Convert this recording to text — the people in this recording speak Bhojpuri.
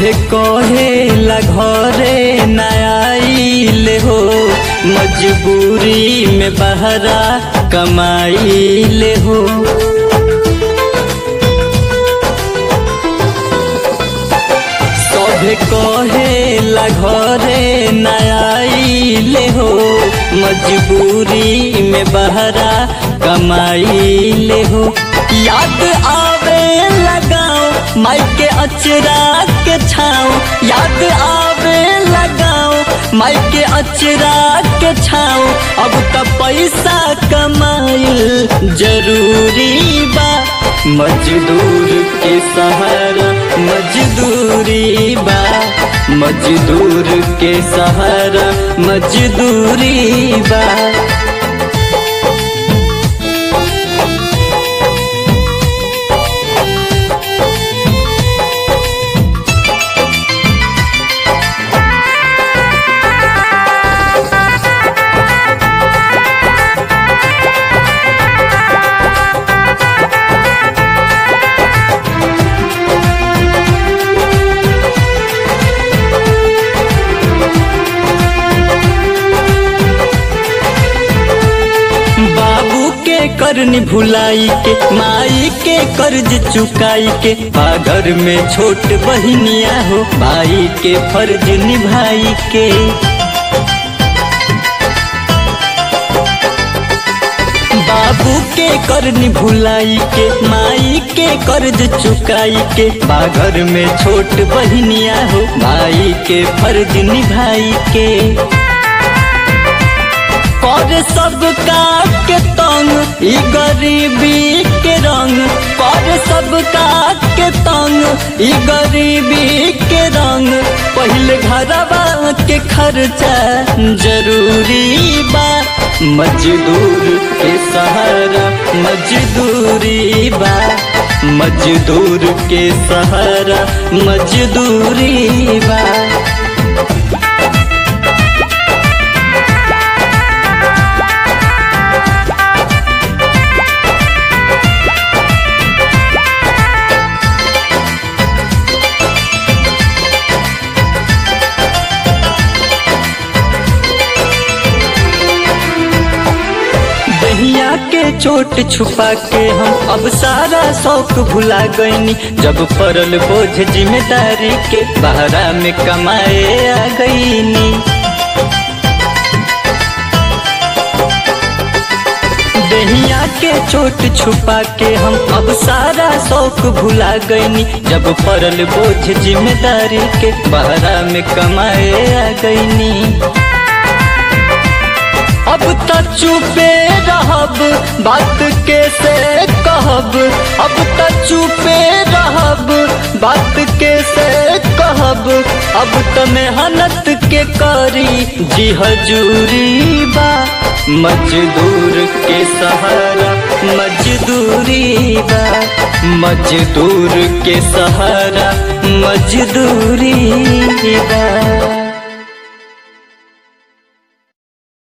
सभे कहेला घरे नयाइले हो मजबूरी में बहरा कमाइले हो सभे कहेला घरे नयाइले हो मजबूरी में बहरा कमाइले हो याद आवे लगाओ माई के अचरा के छाओ याद आवे लगाओ माई के अचरा के छाओ अब त पैसा कमाइल जरूरी बा मजदूर के सहारा मजदूरी बा मजदूर के सहारा मजदूरी बा बाबू के करनी भुलाई के माई के कर्ज चुकाई के पागर में छोट बहिनिया हो भाई के फर्ज निभाई के बाबू के करनी भुलाई के माई के कर्ज चुकाई के बागर में छोट बहिनिया हो भाई के फर्ज निभाई के कर सबका के तंग ई गरीबी के रंग कर सबका के तंग ई गरीबी के रंग पहले घरवा के खर्चा जरूरी बा मजदूर के सहारा मजदूरी बा मजदूर के सहारा मजदूरी बा दहिया के चोट छुपा के हम अब सारा शौक भुला गईनी जब पड़ल बोझ जिम्मेदारी के बहरा में कमाए आ गईनी दहिया के चोट छुपा के हम अब सारा शौक भुला गईनी जब पड़ल बोझ जिम्मेदारी के बहरा में कमाए आ गईनी अब त चुपे रहब बात कैसे कहब अब त चुपे रहब बात कैसे कहब अब त मेहनत के करी जी हजूरी बा मजदूर के सहारा मजदूरी बा मजदूर के सहारा मजदूरी बा